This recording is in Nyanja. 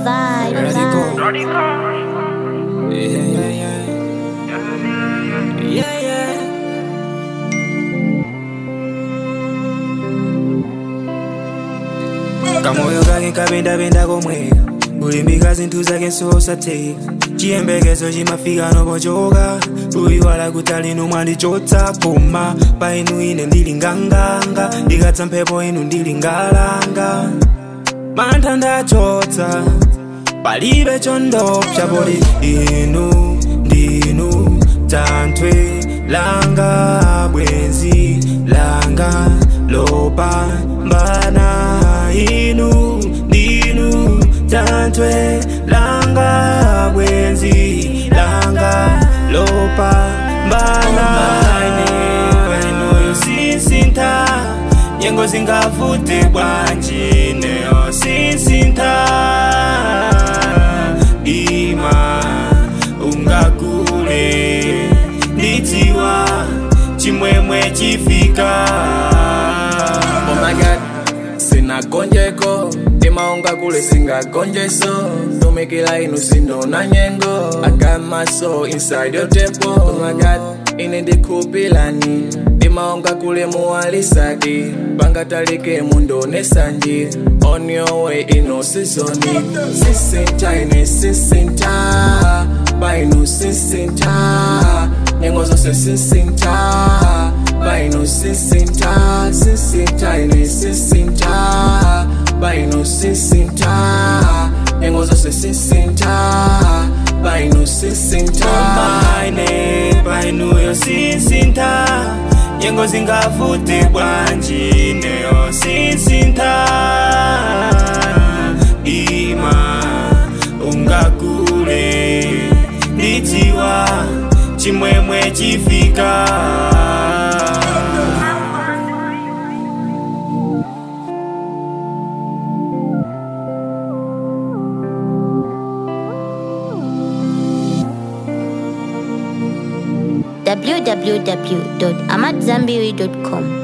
vibe. Yeah, yeah, yeah. Yeah, yeah. kamoyo kake kapendapenda komweka kulimbika zinthu zake nsosatheka chiyembekezo chimafika nopochoka kuyiwala kuti inu mwandichotsa koma pa inu ine ndili nganganga ikatsa mphepo inu ndili ngalanga mantha ndachotsa palibe chondopsa poti inu ndinu tanthwe langa bwenzi langa lopambana inu ndinu tanthwe langa bwenzi langa lopambana inuyo sisintha nyengo zingavute bwanji neyo sisintha ima ungakule ndidziwa chimwemwe chifika Oh my god, sinagonjeko timaonga kule singagonjeso tumikila inu sindona nyengo I got my soul inside your temple Oh my god, ine ndikupilani timaonga kule muwalisadi pangatalike mundone sanji on your way ino sizoni sisinta ine sisinta bainu sisinta nyengo zose sisinta bainu sisinta sisinta ine sisinta bainu sisinta nyengo zose sisinta bainu sisinta maine painuyo sisintha nyengo zingavute bwanji neyo sisintha ima ungakule ndidziwa chimwemwe chifika www.amadzambiri.com.